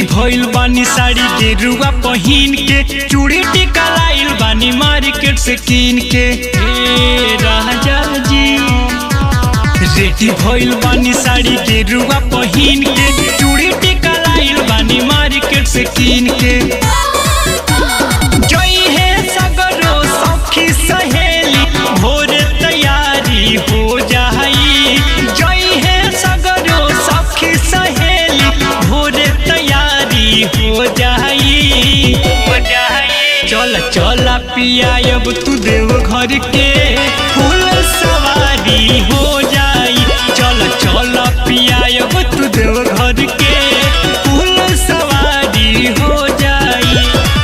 भइल बानी साड़ी के रुआ पहिन के चूड़ी टिका लाइल बानी मार्केट से कीन के ए राजा जी रेडी भइल बानी साड़ी के रुआ पहिन के चूड़ी टिका लाइल बानी मार्केट से कीन के जई है सगरो सखी सहेली भोरे तैयारी हो जाई जई है सगरो सखी सहेली भोरे तैयारी हो जाई हो जाई चल चल पिया अब तू देव घर के फूल सवारी हो जाई चल चल पिया अब तू देव घर के फूल सवारी हो जाई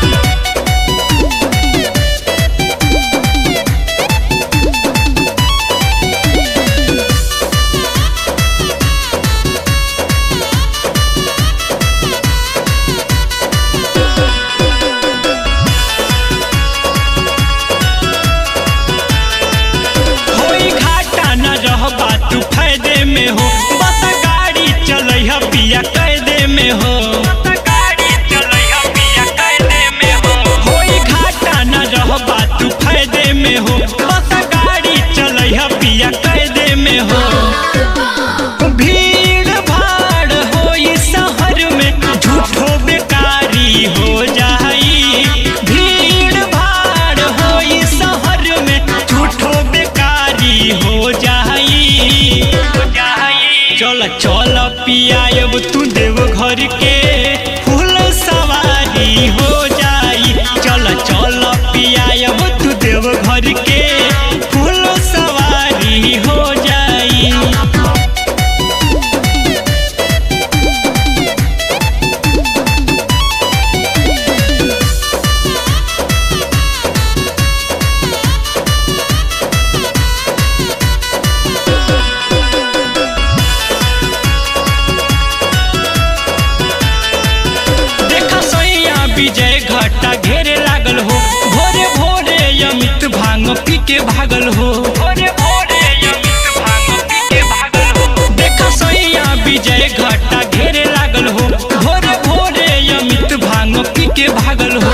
होई घाटा न रहबा तू फायदे में हो बस गाड़ी चलैह पिया कैदे में हो होई घाटा न रहबा तू फायदे में हो बस गाड़ी चलैह पिया कैदे में हो भीड़ भाड़ होई शहर में झूठो बेकारी हो जाई भीड़ भाड़ होई शहर में झूठो बेकारी हो जाई चल चल पिया अब तू देव घर के फूल सवारी हो जाई चल चल पिया अब तू देव घर के फूल सवारी हो जाई देखा सैया विजय घाटा घेरे लागल हो भोरे भोरे अमित भांग पी के भागल हो भोरे भोरे अमित भांग पी के भागल हो देखा सैया विजय घाटा घेरे लागल हो भोरे भोरे अमित भांग पी के भागल हो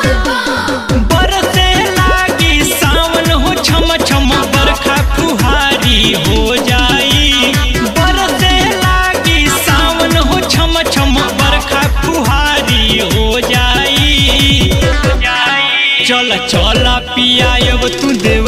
बरसे लागी सावन हो छम छम बरखा फुहारी हो जाई बरसे लागी सावन हो छम छम बरखा फुहारी हो जाई चल चल पिया अब तू देव